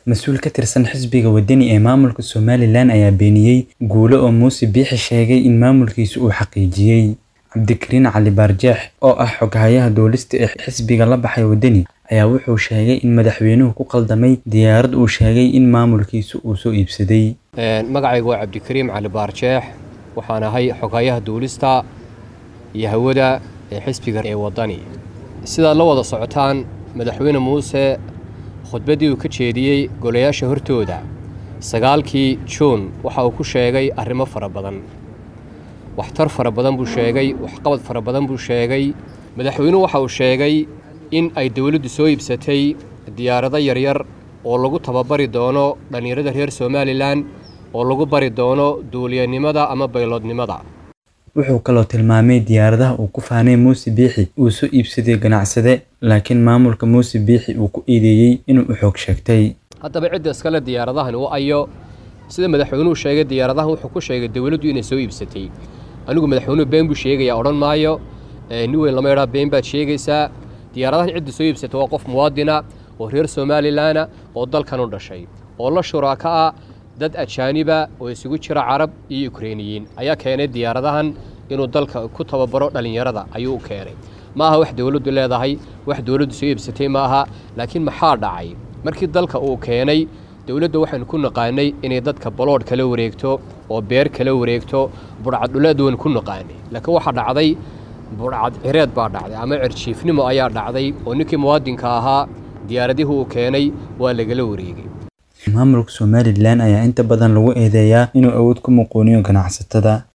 mas-uul ka tirsan xisbiga wadani ee maamulka somalilan ayaa beeniyey guulo oo muuse biixi sheegay in maamulkiisa uu xaqiijiyey cabdikariin cali baarjeex oo ah xoghayaha duulista ee xisbiga la baxay wadani ayaa wuxuu sheegay in madaxweynuhu ku qaldamay diyaarad uu sheegay in maamulkiisa uu soo iibsaday magacaygu waa cabdikariim cali baarjeex waxaan ahay xoghayaha duulista iyo hawada ee xisbiga ee wadani sidaad la wada socotaan madaxweyne muuse khudbaddii uu ka jeediyey golayaasha hortooda sagaalkii juun waxa uu ku sheegay arrimo fara badan waxtar fara badan buu sheegay waxqabad fara badan buu sheegay madaxweynuhu waxa uu sheegay in ay dowladdu soo iibsatay diyaarado yaryar oo lagu tababari doono dhallinyarada reer somalilan oo lagu bari doono duuliyanimada ama bayloodnimada wuxuu kaloo tilmaamay diyaaradaha uu ku faanay muuse biixi uu soo iibsaday ganacsade laakiin maamulka muuse biixi uu ku eedeeyey inuu u xoog sheegtay haddaba cidda iskale diyaaradahan u ayo sida madaxweynuhu sheegay diyaaradahan wuxuu ku sheegay dowladdu inay soo iibsatay anigu madaxweynuhu been buu sheegayaa odhan maayo nin weyn lama idhaa been baad sheegaysaa diyaaradahan cidda soo iibsata waa qof muwaadina oo reer somalilanna oo dalkan u dhashay oo la shuraaka ah dad ajaaniba oo isugu jira carab iyo ukreiniyiin ayaa keenay diyaaradahan inuu dalka ku tababaro dhallinyarada ayuu u keenay ma aha wax dowladdu leedahay wax dowladdu soo iibsatay ma aha laakiin maxaa dhacay markii dalka uu keenay dowladda waxaynu ku naqaanay inay dadka baloodh kala wareegto oo beer kala wareegto budhcaddhuleed waynu ku naqaanay laakiin waxaa dhacday budhcad cireed baa dhacday ama cirjiifnimo ayaa dhacday oo ninkii muwaadinka ahaa diyaaradihii uu keenay waa lagala wareegay maamulka somalilan ayaa inta badan lagu eedeeyaa inuu awood ku muquuniyo ganacsatada